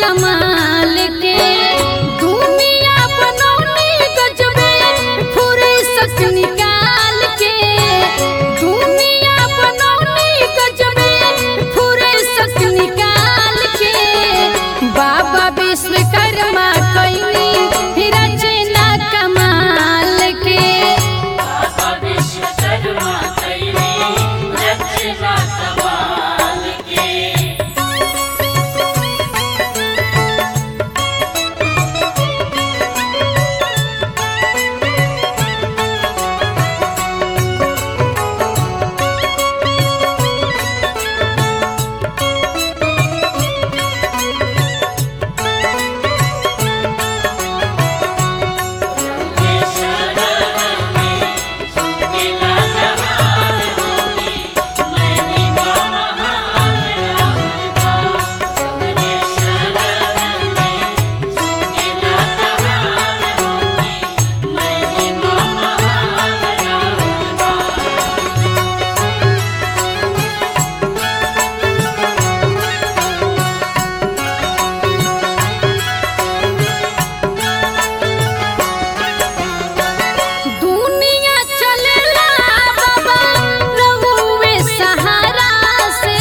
कमाल के दुनिया बनौनी गजबे फुर्सत निकाल के दुनिया बनौनी गजबे फुर्सत निकाल के बाबा विश्वकर्मा कैनी रचना कमाल के बाबा विश्वकर्मा कैली रचना कमाल के दुनिया चलेला बाबा रहुए सहारा से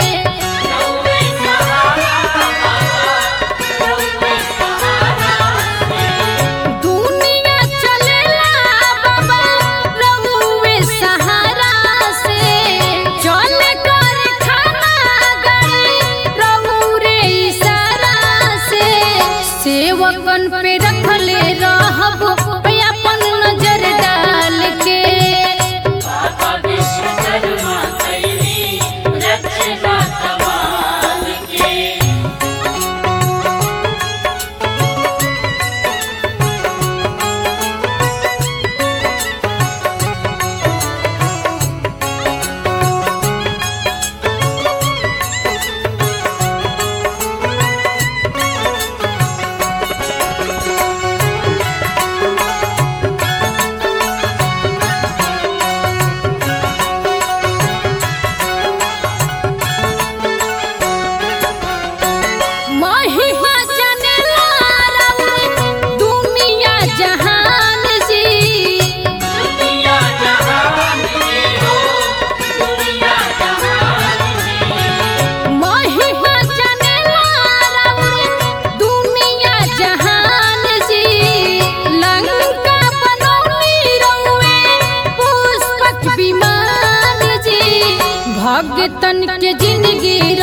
दुनिया चलेला बाबा रहुए सहारा से चले कर खाना गई रहू रे इशारा से सेवकन पे रखले रहब अपन नजर डाल के बाबा विश्वकर्मा कैली रचना कमाल के महिमा जनेला रउए दुनिया जहान जी दुनिया जहान की हो दुनिया जहान की महिमा जनेला रउए दुनिया जहान जी लंका बनौनी रउए पुष्पक विमान जी भगतन के जिंदगी